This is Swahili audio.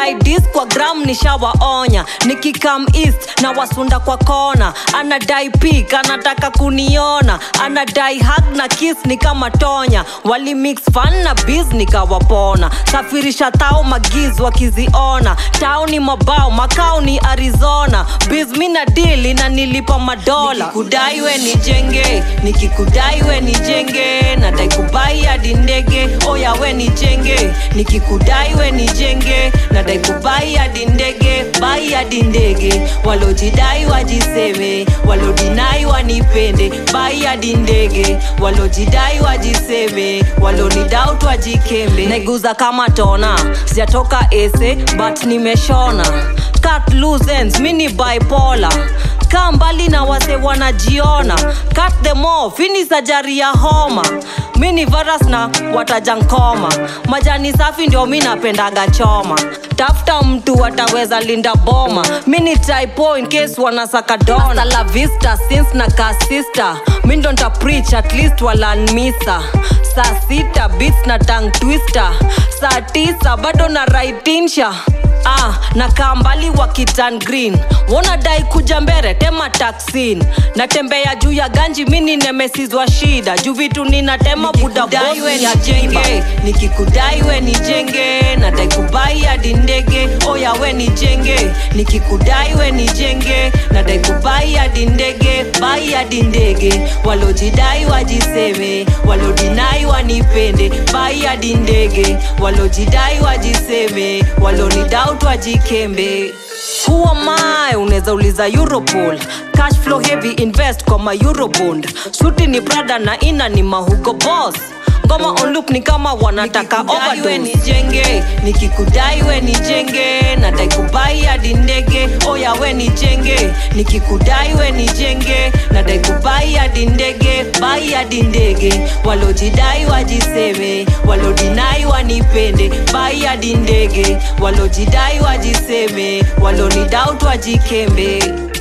wakidai kwa gram nishawaonya nikikam east na wasunda kwa kona anadai pik anataka kuniona anadai hag na kiss ni kama tonya wali mix fan na biz nikawapona safirisha tao magiz wakiziona tao ni mabao makao ni arizona biz mina dili na nilipa madola nikikudai we nijenge nikikudai we nijenge nadai kubai hadi ndege oya we nijenge nikikudai we nijenge nadai kubai hadi ndege bai hadi ndege walojidai wajiseme walodinai wanipende bai hadi ndege walojidai wajiseme walonidautu wajikembe naiguza kama tona sijatoka ese but nimeshona cut loose ends mini bipolar kaa mbali na wase wanajiona cut them off ini sajari ya homa mi ni varas na watajankoma majani safi ndio mi napendaga choma tafuta mtu ataweza linda boma mi ni typo in case wanasaka dona la vista since na kasista mi ndo nta preach at least walanmisa saa sita bits na tang twister saa tisa bado na raitinsha ah, na kaa mbali wa kitan green wonadai kuja mbere tema taksin natembea juu ya ganji mini nemesizwa shida juu vitu ninatema budabos nijenge nikikudai we nijenge nadai kubai hadi ndege oya we nijenge nikikudai we nijenge nadai kubai hadi ndege bai hadi ndege walojidai wajiseme walodinai wanipende bai hadi ndege walojidai wajiseme walonidautu wajikembe Who am I? unaweza uliza europol cash flow heavy invest kwa ma eurobond suti ni prada na ina ni mahugo boss ngoma on loop ni kama wanataka overdose nijenge nikikudai we nijenge nadai kubai hadi ndege oya we nijenge nikikudai we nijenge nadai kubai hadi ndege bai hadi ndege walojidai wajiseme walodinai wanipende bai hadi ndege walojidai wajiseme walonidautu wajikembe